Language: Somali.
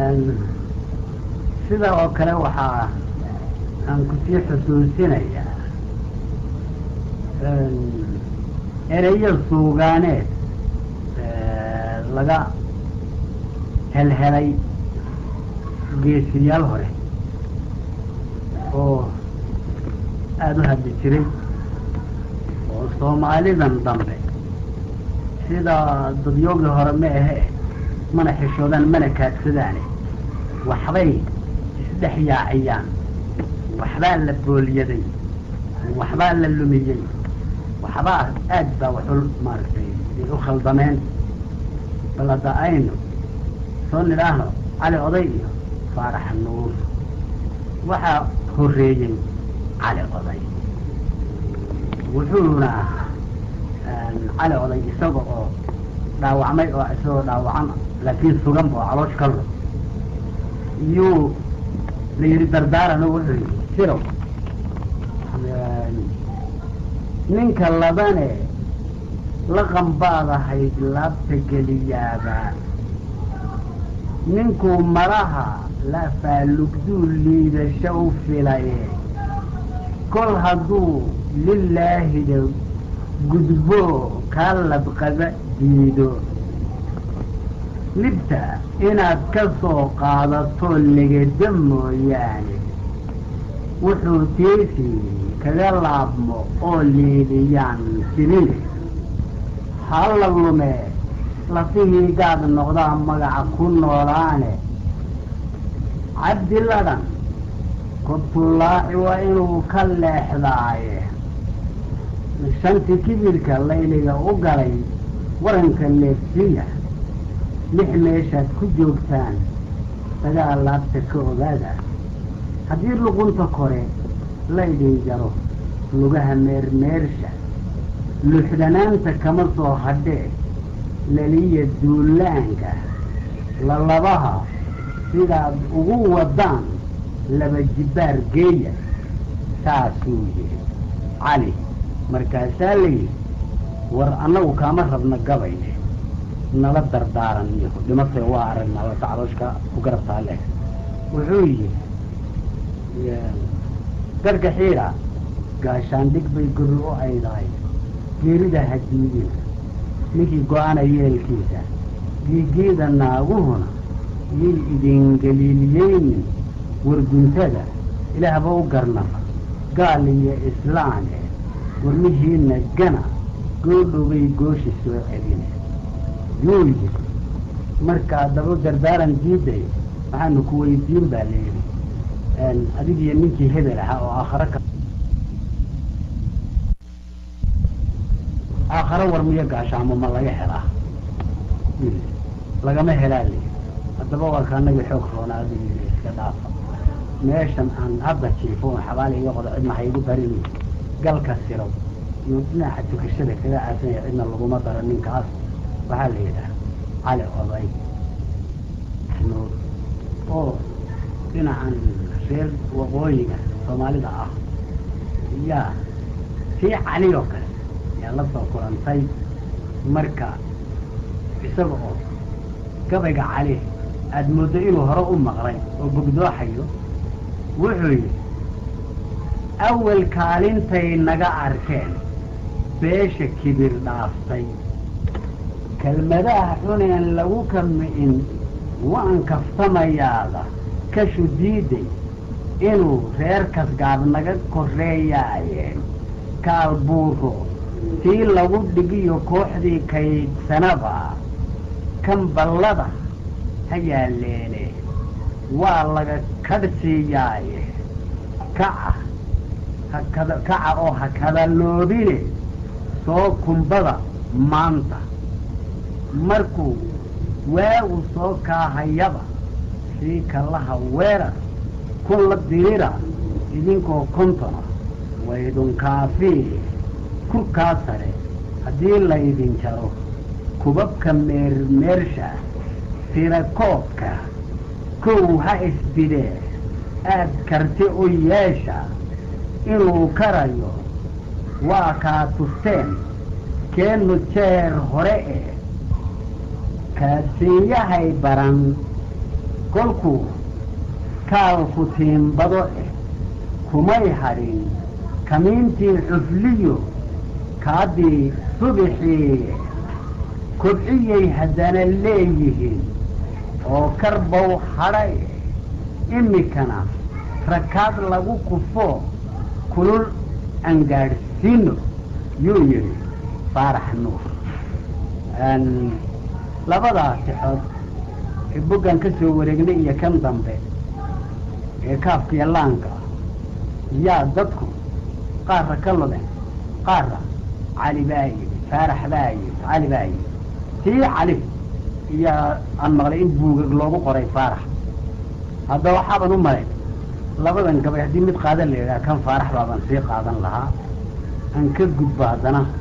sida oo kale waxaa aan kusii xusuusinayaa ereyo suugaaneed laga helhelay geesiyaal hore oo aada u hadli jiray oo soomaalidan dambe sida dadyoogii hore ma ahe mana xishoodaan mana kaadsadaane waxbay isdhex yaaciyaan waxbaa la booliyaday waxbaa la lumiyey waxbaa aad baa waxu maaragtay u khaldameen bal hadda aynu soo nidhaahno cali oday iyo faarax nuur waxaa horreeyey cali oday wuxuuna cali oday isaga oo dhaawacmay oo isagoo dhaawacan laakiin sugan oo caloosh ka lo iyuu la yidhi dardaarano wuxuu yidhi sirow ninka labane laqan baad ahayd laabta geliyaaba ninkuu malaha lafaalugduu liidasho u filaye kol hadduu lilaahida gudbo kaa labqaba diido libta inaad ka soo qaadato legeda mooyaane wuxuu tiesi kaga laabmo oo liidiyaan jirine halla lume lafihii gaad noqdaa magaca ku noolaane cabdiladhan kobtulaaci waa inuu ka leexdaaye shanti kibirka layliga u galay waranka leefsiya lix meeshaad ku joogtaan dagaal laabta ka ogaada haddii luqunta kore laydhin jaro lugaha meermeersha luuxdanaanta kama soo hadhee laliya duulaanka lalabaha sidaad ugu wadaan laba jibbaar geeya saasuu yidhi cali markaasaa la yidhi war annagu kaama rabna gabayne nala dardaaran iyo dhimatay waa aragnaa wata calooshka ku garabtaa leh wuxuu yidhi garka xiidha gaashaandhig bay guri u aydahay geerida hadiidina ninkii go-ana yeelkiisa giigiida naaguhuna yay idingeliiliyeynin warguntada ilaahba u garnafa gaal iyo islaane warmihiina gana goodhowbay gooshi soo celine yuu yidhi markaa daba dardaaran diiday waxaanu ku weydiin baa la yidhi adigiyo ninkii hebel ahaa oo aakhare ka aakhare war miyo gaashaamo ma laga helaa lagama helaa la yidhi haddaba waa kaanagii xoog roonaada yidhi iska dhaafa meeshan aan hadda jiifo on xabaali iga qodo cidna ha igu darini galka sirow iyo dhinaca tukashada kaga aasanaya cidna laguma daro ninkaas waxaa la yidhaha cali oday nuur oo dhinacan reer waqooyiga soomaalida ah yaa sii cali oo kale yaa la soo kulantay marka isaga oo gabayga cali aada mooddo inuu hore u maqlay oo gogdooxayo wuxuu yidhi awal kaalintay naga arkeen beesha kibir dhaaftay kelmadaha xuneen lagu kami'in waan kaftamayaada kashu diiday inuu reer kasgaab naga korreeyaaye kaal buuro tii lagu dhigiyo kooxdii kaydsanaba kan ballada ha yaalleene waa laga kadhsiiyaaye kaca hakada kaca oo ha kadaloobine soo kumbada maanta markuu waagu soo kaahayaba sii kallaha weerar kun la dirira idinkoo kontona waydun kaafii kurkaa sare haddii laydin jaro kubabka meermeersha tirakoobka kow ha isbidee aad karti u yeesha inuu karayo waa kaa tusteen keennu jeer hore e kaasiinyahay baran kolkuu kaalku tiimbado eh kumay hadhin kamiintii cufliyo kaadii subixii kobciyay haddana leeyihiin oo karbow hadhay imikana rakaad lagu kufo kulul aan gaadhsiino yuu yidhi faarax nuur labadaas sixood ee boggan ka soo wareegnay iyo kan dambe ee kaafkiiyo laanka yaa dadku qaarra ka lodeen qaarra cali baa yidhi faarax baa yidhi cali baa yidhi tii cali iyaa aan maqlay in buugag loogu qoray faarax hadda waxaaban u malay labadan gabay haddii mid qaadan la yidhaha kan faarax baaban sii qaadan lahaa aan ka gudbo haddana